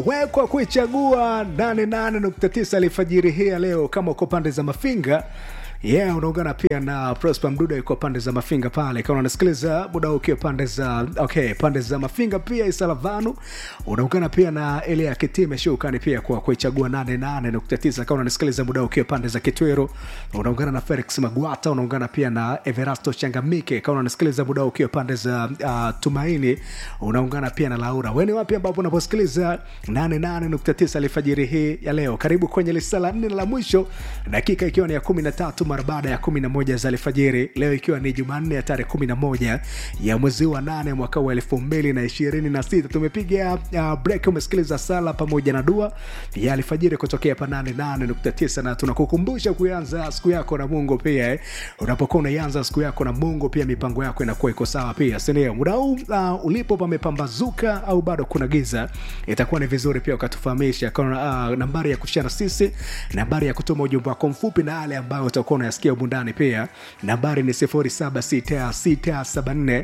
wekwa kuichagua 88.9 alfajiri hii ya leo kama uko pande za mafinga yeah unaungana pia na prosper mduda yuko pande za mafinga pale kama unasikiliza muda huu ukiwa pande za okay pande za mafinga pia isalavanu unaungana pia na ile ya kitime shukani pia kwa kuichagua 88.9 kama unasikiliza muda huu ukiwa pande za kitwero unaungana na felix magwata unaungana pia na everasto changamike kama unasikiliza muda huu ukiwa pande za uh, tumaini unaungana pia na laura weni wapi ambapo unaposikiliza 88.9 alfajiri hii ya leo karibu kwenye lisala nne la mwisho dakika ikiwa ni ya 13 mara baada ya 11 za alfajiri leo ikiwa ni jumanne ya tarehe 11 ya mwezi wa 8 mwaka wa 2026 tumepiga uh, break umesikiliza sala pamoja na dua ya alfajiri kutokea pa 88.9 na tunakukumbusha kuanza siku yako na mungu pia eh. unapokuwa unaianza siku yako na mungu pia mipango yako inakuwa iko sawa pia sindio muda huu uh, ulipo pamepambazuka au bado kuna giza itakuwa ni vizuri pia ukatufahamisha kana uh, nambari ya kushana sisi nambari ya kutuma ujumbe wako mfupi na yale ambayo utakuwa unayasikia umundani pia nambari ni 076674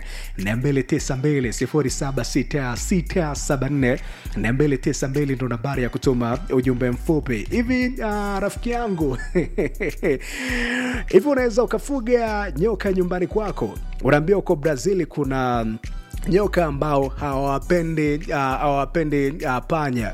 292 076674 ndo nambari ya kutuma ujumbe mfupi hivi uh, rafiki yangu hivi unaweza ukafuga nyoka nyumbani kwako unaambia uko brazili kuna nyoka ambao hawapendi uh, hawapendi uh, panya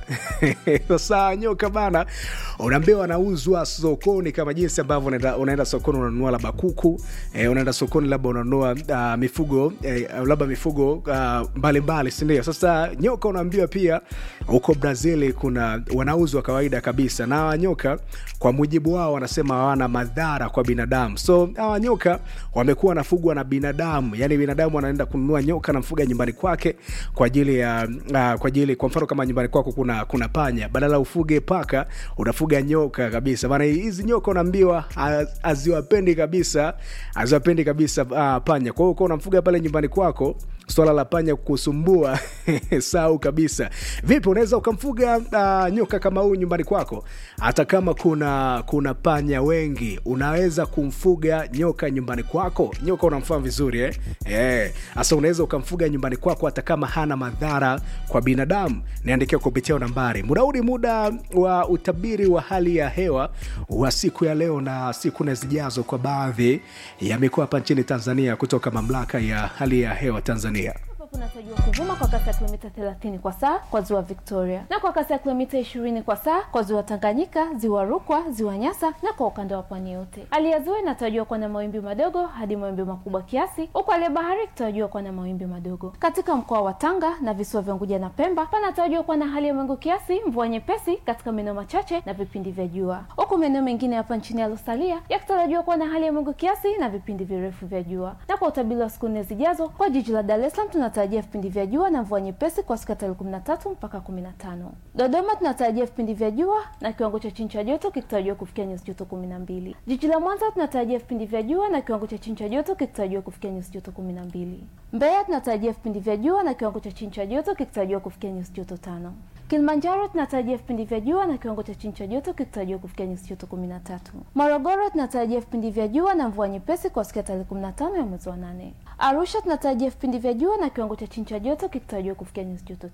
sasa nyoka bana unaambia wanauzwa sokoni kama jinsi ambavyo unaenda, unaenda sokoni unanunua labda kuku eh, unaenda sokoni labda unanunua uh, mifugo eh, labda mifugo uh, mbalimbali sindio sasa nyoka unaambiwa pia huko brazili kuna wanauzwa kawaida kabisa na hawa nyoka kwa mujibu wao wanasema hawana madhara kwa binadamu so hawa nyoka wamekuwa wanafugwa na binadamu yani binadamu anaenda kununua nyoka namfuga nyumbani kwake kwa ajili ya uh, kwa ajili kwa mfano kama nyumbani kwako kuna kuna panya badala ufuge paka unafuga nyoka kabisa maana hizi nyoka unaambiwa haziwapendi kabisa haziwapendi kabisa uh, panya kwa hiyo uko unamfuga pale nyumbani kwako swala la panya kusumbua sau kabisa vipi unaweza ukamfuga uh, nyoka kama huu nyumbani kwako hata kama kuna kuna panya wengi unaweza kumfuga nyoka nyumbani kwako nyoka unamfahamu vizuri eh? Eh, hasa unaweza ukamfuga nyumbani kwako hata kama hana madhara kwa binadamu niandikia kupitia nambari muda huu ni muda wa utabiri wa hali ya hewa wa siku ya leo na siku na zijazo kwa baadhi ya mikoa hapa nchini tanzania kutoka mamlaka ya hali ya hewa tanzania kunatarajiwa kuvuma kwa kasi ya kilomita 30 kwa saa kwa ziwa Victoria na kwa kasi ya kilomita 20 kwa saa kwa ziwa Tanganyika, ziwa Rukwa, ziwa Nyasa na kwa ukanda wa pwani yote. Hali ya ziwa inatarajiwa kuwa na mawimbi madogo hadi mawimbi makubwa kiasi, huku hali ya bahari ikitarajiwa kuwa na mawimbi madogo. Katika mkoa wa Tanga na visiwa vya Unguja na Pemba panatarajiwa kuwa na hali ya mawingu kiasi, mvua nyepesi katika maeneo machache na vipindi vya jua, huku maeneo mengine hapa nchini yalosalia yakitarajiwa kuwa na hali ya mawingu kiasi na vipindi virefu vya jua. Na kwa utabiri wa siku nne zijazo, kwa jiji la Dar es Salaam tunata tunatarajia vipindi vya jua na mvua nyepesi kwa siku ya tarehe 13 mpaka 15. Dodoma tunatarajia vipindi vya jua na kiwango cha chini cha joto kikitarajiwa kufikia nyuzi joto 12. Jiji la Mwanza tunatarajia vipindi vya jua na kiwango cha chini cha joto kikitarajiwa kufikia nyuzi joto 12. Mbeya tunatarajia vipindi vya jua na kiwango cha chini cha joto kikitarajiwa kufikia nyuzi joto 5. Kilimanjaro tunatarajia vipindi vya jua na kiwango cha chini cha joto kikitarajiwa kufikia nyuzi joto 13. Morogoro tunatarajia vipindi vya jua na mvua nyepesi kwa siku ya tarehe 15 ya mwezi wa 8. Arusha tunatarajia vipindi vya jua na kiwango cha chini cha joto kikitarajiwa kufikia nyuzi joto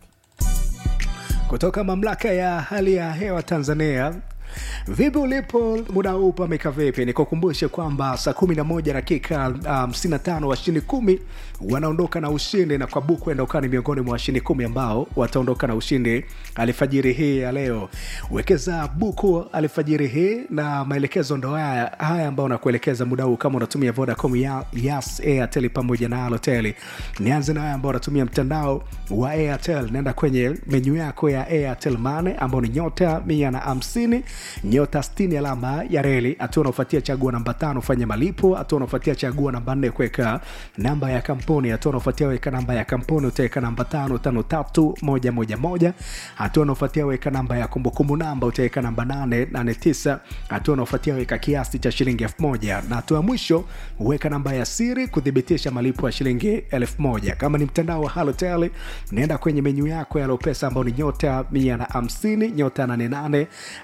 kutoka mamlaka ya hali ya hewa tanzania vipi ulipo muda huu pameka vipi nikukumbushe kwamba saa 11 dakika 55 um, washindi kumi wanaondoka na ushindi na kwa buku endaukani miongoni mwa washindi kumi ambao wataondoka na ushindi alfajiri hii ya leo wekeza buku alfajiri hii na maelekezo ndo haya haya ambao nakuelekeza muda huu kama unatumia vodacom ya, yas airtel pamoja na alotel nianze na haya ambao unatumia mtandao wa airtel naenda kwenye menyu yako ya airtel mane ambao ni nyota mia na hamsini nyota 60 alama ya reli hatua unaofuatia chagua namba tano fanya malipo hatua unaofuatia chagua namba nne kuweka namba ya kampuni hatua unaofuatia weka namba ya kampuni utaweka namba tano tano tatu moja moja moja hatua unaofuatia weka namba ya kumbukumbu namba utaweka namba nane nane tisa hatua unaofuatia weka kiasi cha shilingi elfu moja na hatua ya mwisho weka namba ya siri kuthibitisha malipo ya shilingi elfu moja kama ni mtandao wa halotel naenda kwenye menyu yako ya lopesa ambao ni nyota mia na hamsini nyota nane nane alama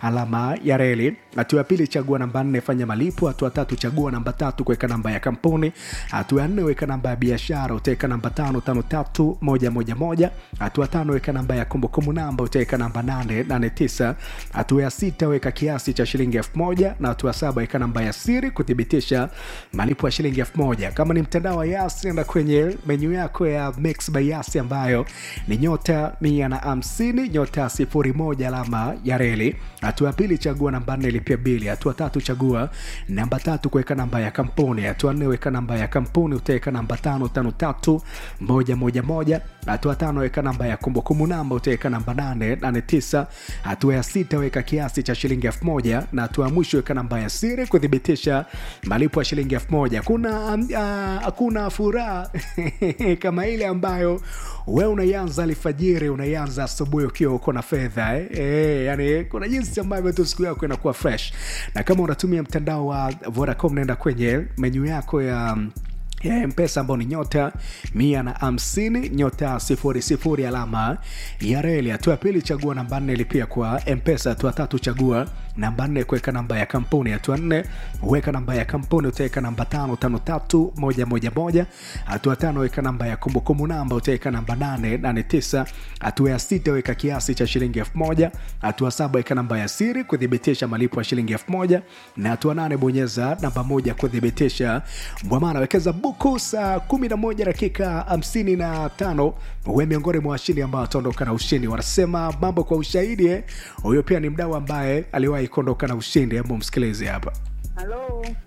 alama ya reli. Hatua ya pili, chagua namba nne, fanya malipo. Hatua tatu, chagua namba tatu, kuweka namba ya kampuni. Hatua ya nne, weka namba ya biashara, utaweka namba tano tano tatu moja moja moja. Hatua tano, weka namba ya kumbukumbu namba, utaweka namba nane nane tisa. Hatua ya sita, weka kiasi cha shilingi elfu moja na hatua saba, weka namba ya siri kuthibitisha malipo ya shilingi elfu moja. Kama ni mtandao wa Yas, nenda kwenye menyu yako ya Mix by Yas ambayo ni nyota mia na hamsini nyota sifuri moja alama ya reli. Hatua ya pili chagua namba nne lipia bili. Hatua tatu chagua namba tatu kuweka namba ya kampuni. Hatua nne weka namba ya kampuni, utaweka namba tano tano tatu moja moja moja. Hatua tano weka namba ya kumbukumbu namba, utaweka namba nane nane tisa. Hatua ya sita weka kiasi cha shilingi elfu moja na hatua ya mwisho weka namba ya siri kuthibitisha malipo ya shilingi elfu moja. Kuna hakuna furaha kama ile ambayo we unaianza alfajiri, unaianza asubuhi ukiwa uko na fedha eh? Eh, yani kuna jinsi ambavyo tu siku yako inakuwa fresh, na kama unatumia mtandao wa Vodacom, naenda kwenye menyu yako ya ya mpesa ambao ni nyota mia na hamsini nyota sifuri sifuri alama ya reli. Hatua ya pili chagua namba nne lipia kwa mpesa. Hatua tatu chagua namba nne kuweka namba ya kampuni. Hatua nne weka namba ya kampuni, utaweka namba tano tano tatu moja moja moja. Hatua tano weka namba ya kumbukumbu namba, utaweka namba nane nane tisa. Hatua ya sita weka kiasi cha shilingi elfu moja. Hatua saba weka namba ya siri kuthibitisha malipo ya shilingi elfu moja na hatua nane bonyeza namba moja kuthibitisha mwamana. Wekeza buku saa 11 dakika 55 we miongoni mwa washindi ambao wataondoka na ushindi. Wanasema mambo kwa ushahidi eh. Huyo pia ni mdau ambaye aliwahi kuondoka na ushindi. Hebu msikilize hapa. Halo.